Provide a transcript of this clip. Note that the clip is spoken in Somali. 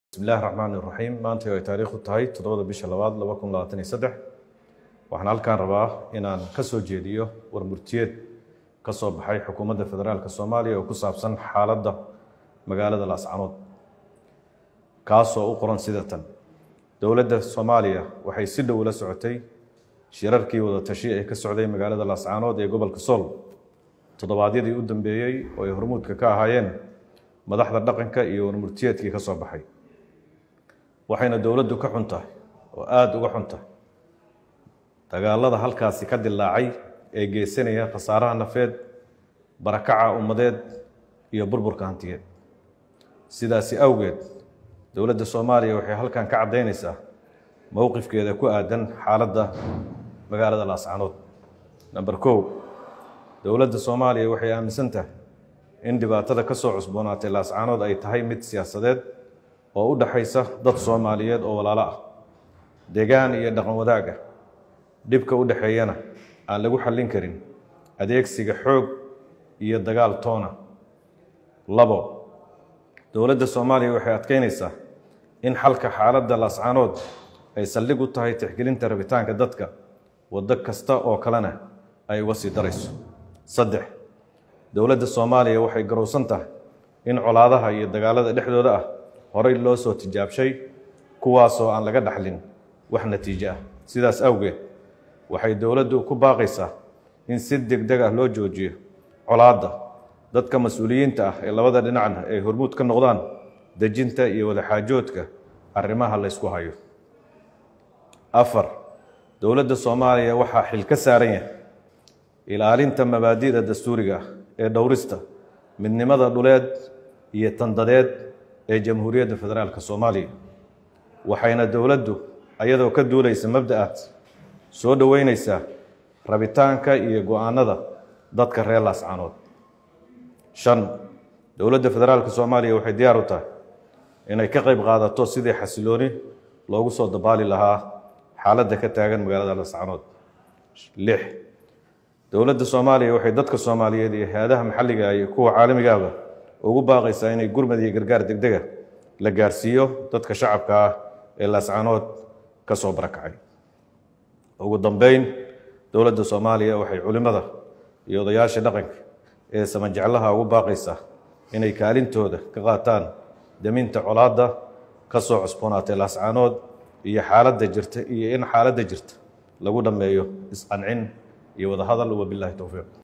bismillahi raxmaan iraxiim maanta ay taariikhu tahay toddobada bisha labaad laba kun labaatan iyo saddex waxaan halkaan rabaa inaan ka soo jeediyo warmurtiyeed ka soo baxay xukuumadda federaalk soomaaliya oo ku saabsan xaaladda magaalada laascanood kaasoo u qoran sida tan dowladda soomaaliya waxay si dhow la socotay shirarkii wada tashi ee ka socday magaalada laascanood ee gobolka sool toddobaadyadii u dambeeyey oo ay hormuudka ka ahaayeen madaxda dhaqanka iyo warmurtiyeedkii ka soo baxay waxayna dowladdu ka xun tahay oo aada uga xun tahay dagaalada halkaasi ka dilaacay ee geysanaya khasaaraha nafeed barakaca ummadeed iyo burburka hantiyeed sidaasi awgeed dowladda soomaaliya waxay halkan ka caddaynaysaa mowqifkeeda ku aadan xaaladda magaalada laascanood namber kow dowladda soomaaliya waxay aaminsan tahay in dhibaatada ka soo cusboonaatay laascanood ay tahay mid siyaasadeed oo u dhaxaysa dad soomaaliyeed oo walaalo ah degaan iyo dhaqan wadaag ah dhibka u dhexeeyana aan lagu xallin karin adeegsiga xoog iyo dagaal toona labo dowladda soomaaliya waxay adkeynaysaa in xalka xaaladda laascanood ay saldhig u tahay tixgelinta rabitaanka dadka waddo kasta oo kalena ay uga sii darayso saddex dowladda soomaaliya waxay garowsan tahay in colaadaha iyo dagaalada dhexdooda ah horey loo soo tijaabshay kuwaasoo aan laga dhaxlin wax natiijo ah sidaas awgeed waxay dowladdu ku baaqaysaa in si deg deg ah loo joojiyo colaadda dadka mas-uuliyiinta ah ee labada dhinacna ay hormuud ka noqdaan dejinta iyo wadaxaajoodka arrimaha laysku hayo afar dowladda soomaaliya waxaa xil ka saaran yahay ilaalinta mabaadi'da dastuuriga ah ee dhowrista midnimada dhuleed iyo tandadeed ee jamhuuriyadda federaalk soomaaliya waxayna dowladdu ayadoo ka duulaysa mabda'aad soo dhoweyneysaa rabitaanka iyo go-aanada dadka reer laascanood shan dowladda federaalk soomaaliya waxay diyaar u tahay inay ka qayb qaadato sidii xasilooni loogu soo dabaali lahaa xaaladda ka taagan magaalada laascanood lix dowladda soomaaliya waxay dadka soomaaliyeed iyo hay-adaha maxalliga iyo kuwa caalamigaaba ugu baaqaysaa inay gurmad iyo gargaar degdega la gaarsiiyo dadka shacabka ah ee laascanood ka soo barakacay ugu dambeyn dowladda soomaaliya waxay culimmada iyo odayaasha dhaqanka ee samajeclaha ugu baaqaysaa inay kaalintooda ka qaataan daminta colaadda ka soo cusboonaatay laascanood iyo xaaladda jirta iyo in xaaladda jirta lagu dhammeeyo isqancin iyo wadahadal wabilahi towfiiq